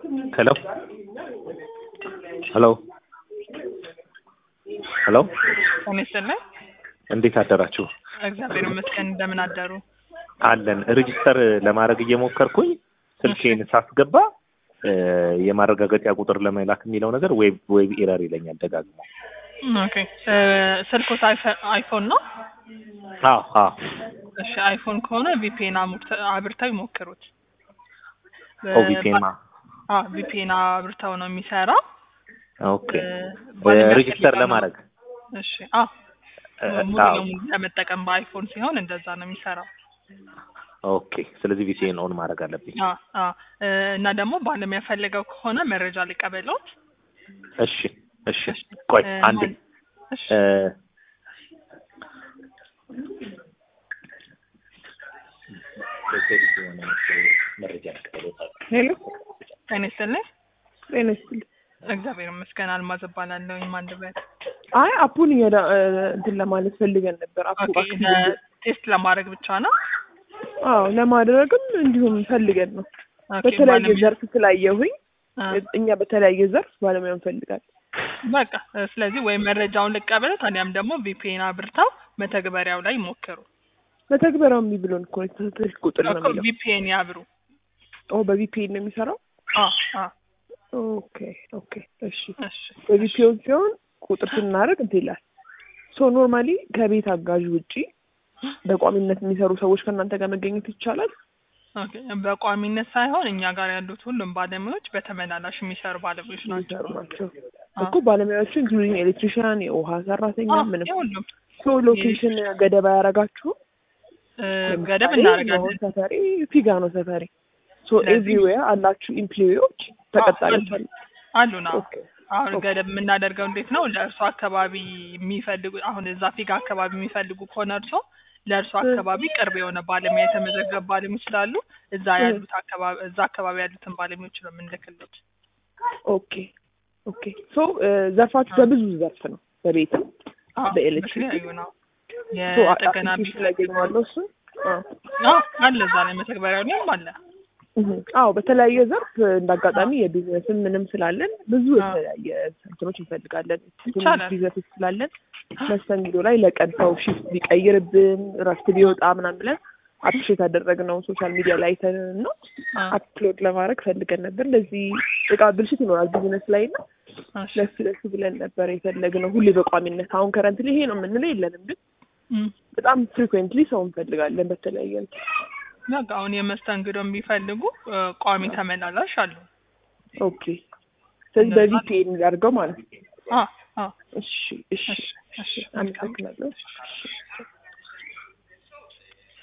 ሄሎ ሄሎ ሄሎ ጤና ይስጥልኝ። እንዴት አደራችሁ? እግዚአብሔር ይመስገን። እንደምን አደሩ? አለን ሬጂስተር ለማድረግ እየሞከርኩኝ ስልኬን ሳስገባ እ የማረጋገጫ ቁጥር ለመላክ የሚለው ነገር ዌብ ዌብ ኤረር ይለኛል ደጋግሞ። ኦኬ እ ስልኮት አይፈ- አይፎን ነው? አዎ አዎ እሺ አይፎን ከሆነ ቪፒኤን አብርተው ይሞክሩት። ኦ ቪፒኤን ማ አ ቪፒኤን አብርተው ነው የሚሰራው። ኦኬ እ ባለሚያስፈልገው ሬጂስተር ነው። ለማድረግ እሺ አ እ ሙሉ አዎ ለሙሉ ለመጠቀም በአይፎን ሲሆን እንደዛ ነው የሚሰራው። ኦኬ ስለዚህ ቪፒኤን ኦን ማድረግ አለብኝ። አ አ እ እና ደግሞ ባለሙያ ፈልገው ከሆነ መረጃ ሊቀበሉት። እሺ እሺ ቆይ እ አንዴ ማን- እሺ እ መረጃ ልቀበሎታል። ሄሎ ጤና ይስጥልኝ። ጤና ይስጥልኝ። እግዚአብሔር ይመስገን። አልማዝ እባላለሁ። ማን ልበል? አይ አፑን እየዳ እንትን ለማለት ፈልገን ነበር። አፑ ኦኬ አክቲቭ ለ- ቴስት ለማድረግ ብቻ ነው። አዎ ለማድረግም እንዲሁም ፈልገን ነው። ኦኬ በተለያየ ባለሙያ- ዘርፍ ስላየሁኝ አ፣ እኛ በተለያየ ዘርፍ ባለሙያ እንፈልጋለን። በቃ እ፣ ስለዚህ ወይም መረጃውን ልቀበል ታዲያም ደግሞ ቪፒኤን አብርተው መተግበሪያው ላይ ሞክሩ። መተግበሪያው የሚብሎን እኮ ነው የተሰጠሽ ቁጥር ነው እኮ የሚለው። ቪፒኤን ያብሩ። ኦ በቪፒኤን ነው የሚሰራው። አ አ ኦኬ ኦኬ እሺ። እሺ በቪፒኤን ሲሆን ቁጥር ስናደርግ እንትን ይላል። ሶ ኖርማሊ ከቤት አጋዥ ውጪ በቋሚነት የሚሰሩ ሰዎች ከእናንተ ጋር መገኘት ይቻላል? ኦኬ በቋሚነት ሳይሆን እኛ ጋር ያሉት ሁሉም ባለሙያዎች በተመላላሽ የሚሰሩ ባለሙያዎች ናቸው። የሚሰሩ ናቸው አ፣ እኮ ባለሙያዎቹ ኢንክሉዲንግ ኤሌክትሪሽያን፣ የውሃ ሰራተኛ አ፣ ምንም የሁሉም ሶ ሎኬሽን ገደባ ያደረጋችሁ እ፣ ገደብ ለምሳሌ እናደርጋለን። መሆን ሰፈሬ ፊጋ ነው ሰፈሬ ሶ ስለዚህ- ኤቭሪዌር አላችሁ ኢምፕሎይዎች ተቀጣሪዎች አሉ አሉ ነው ኦኬ አሁን ኦኬ። ገደብ የምናደርገው እንዴት ነው? ለእርሶ አካባቢ የሚፈልጉ አሁን እዛ ፊጋ አካባቢ የሚፈልጉ ከሆነ እርሶ ለእርሶ አካባቢ ቅርብ የሆነ ባለሙያ የተመዘገበ ባለሙያዎች ስላሉ እዛ እ። ያሉት አካባቢ እዛ አካባቢ ያሉትን ባለሙያዎች ነው የምንልክሎት። ኦኬ ኦኬ ሶ ዘርፋችሁ በብዙ ዘርፍ ነው በቤትም አዎ፣ በኤሌክትሪክ? በተለያዩ ነው ሶ የጥገና አፕሊኬሽን ላይ ያገኘዋለሁ እሱን አዎ አዎ፣ አለ እዛ ላይ መተግበሪያው ላይም አለ። እህ፣ አዎ በተለያየ ዘርፍ እንዳጋጣሚ የቢዝነስም ምንም ስላለን ብዙ አዎ። የተለያየ እንትኖች እንፈልጋለን ይቻላል። ቢዝነሶች ስላለን መስተንግዶ ላይ ለቀን ሰው ሺፍት ቢቀይርብን እረፍት ቢወጣ ምናምን ብለን አፕሪሼት ያደረግነው ሶሻል ሚዲያ ላይ አይተን ነው አዎ፣ አፕሎድ ለማድረግ ፈልገን ነበር። እንደዚህ እቃ ብልሽት ይኖራል ቢዝነስ ላይ እና እሺ። ለሱ ለሱ ብለን ነበር የፈለግነው ሁሌ በቋሚነት አሁን ከረንትሊ ይሄ ነው የምንለው የለንም፣ ግን እም፣ በጣም ፍሪኩዌንትሊ ሰው እንፈልጋለን በተለያየ እንትን። በቃ አሁን የመስተንግዶ የሚፈልጉ እ፣ ቋሚ ተመላላሽ አሉ። ኦኬ ስለዚህ እንደዛ በቪፒኤን እንዳድርገው ማለት ነው። አዎ፣ አዎ። እሺ እሺ እሺ፣ እሺ። አመሰግናለሁ።